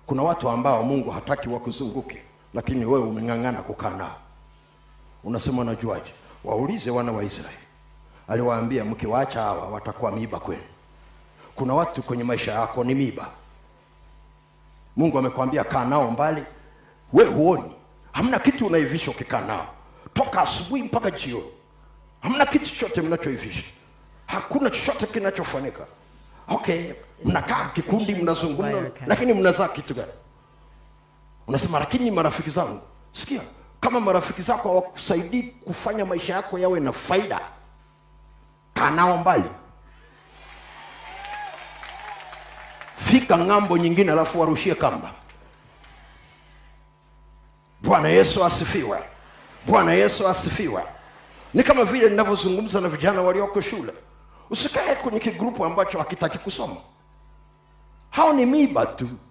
kuna watu ambao mungu hataki wakuzunguke lakini wewe umeng'ang'ana kukaa nao unasema unajuaje waulize wana wa israeli aliwaambia mkiwaacha hawa watakuwa miiba kwenu kuna watu kwenye maisha yako ni miiba mungu amekwambia kaa nao mbali we huoni hamna kitu unaivisha ukikaa nao toka asubuhi mpaka jioni hamna kitu chochote mnachoivisha hakuna chochote kinachofanyika okay mnakaa kikundi mnazungumza Welcome. lakini mnazaa kitu gani unasema lakini marafiki zangu sikia kama marafiki zako hawakusaidii kufanya maisha yako yawe na faida kaa nao mbali fika ng'ambo nyingine alafu warushie kamba bwana yesu asifiwe bwana yesu asifiwe ni kama vile ninavyozungumza na vijana walioko shule usikae kwenye kigrupu ambacho hakitaki kusoma hao ni miba tu